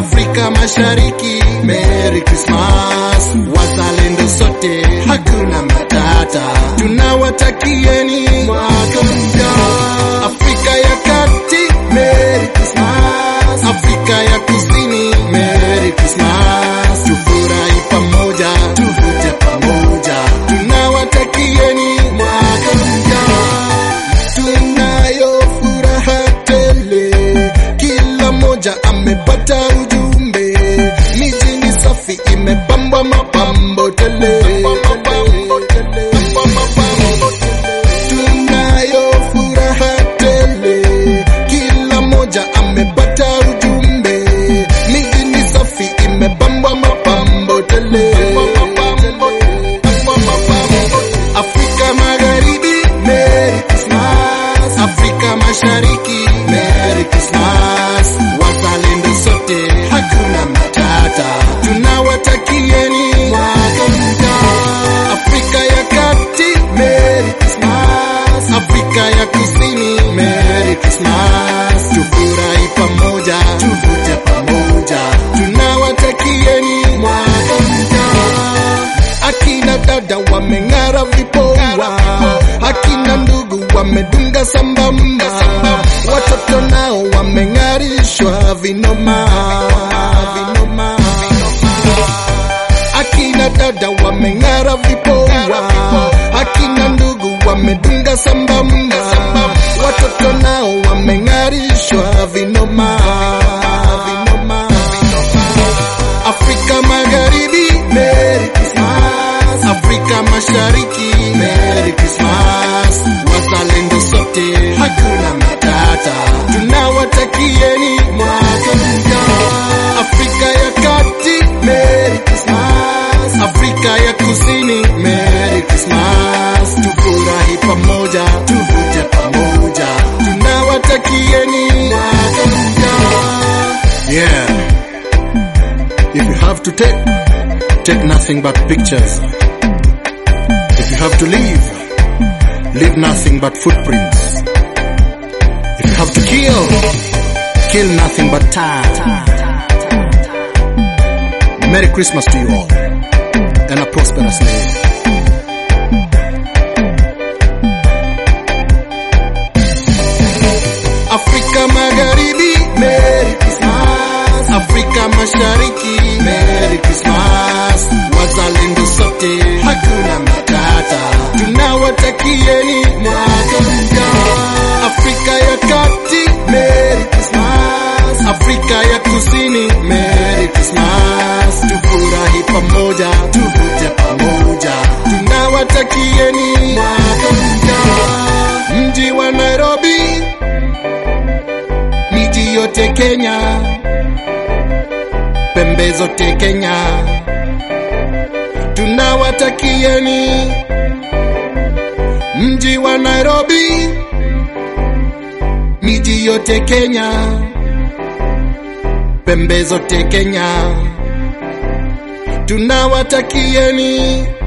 Afrika Mashariki, Merry Christmas. Wazalendo sote, hakuna matata, tunawatakieni mwaka mpya. Afrika ya Kati, Merry Christmas. Afrika ya Kusini, Merry Christmas. Tufurahi pamoja, tuvute pamoja, tunawatakieni mwaka mpya. Tunayo furaha tele, kila moja amepata ujumbe. Miji ni safi, imepambwa mapambo tele. Tunayo furaha tele, kila moja amepata ujumbe. Miji ni safi, imepambwa mapambo tele. Afrika Magharibi, Merry Christmas. Afrika Mashariki, Merry Christmas. Wazalendo sote, hakuna matata, tunawatakieni mwaka mpya. Afrika ya Kati, Merry Christmas. Afrika ya Kusini, Merry Christmas. Tufurahi pamoja, tuvute pamoja, tunawatakieni mwaka mpya. Akina dada wameng'ara vipoa, akina ndugu wamedunga sambamba, watoto nao wameng'arishwa vinoma, vinoma. Akina dada wameng'ara vipoa, akina ndugu wamedunga sambamba, watoto nao wameng'arishwa vinoma, vinoma. Afrika Magharibi, Merry Christmas. Afrika Mashariki, Merry Christmas. Wazalendo sote, hakuna matata, tunawatakieni mwaka mpya. Afrika ya Kati, Merry Christmas. Afrika ya Kusini, Merry Christmas. Tufurahi pamoja, tuvute pamoja, tunawatakieni mwaka mpya. Yeah. If you have to take, take nothing but pictures. If you have to leave, leave nothing but footprints. If you have to kill, kill nothing but time. Merry Christmas to you all and a prosperous day. Afrika Magharibi, Merry Christmas. Afrika Mashariki, Merry Christmas. Wazalendo sote, hakuna matata, tunawatakieni mwaka mpya. Afrika ya Kati, Merry Christmas. Afrika ya Kusini, Merry Christmas. Tufurahi pamoja, tuvute pamoja, tunawatakieni mwaka mpya. Mji wa Nairobi, miji yote Kenya, pembe zote Kenya, tunawatakieni mji wa Nairobi, miji yote Kenya, pembe zote Kenya, tunawatakieni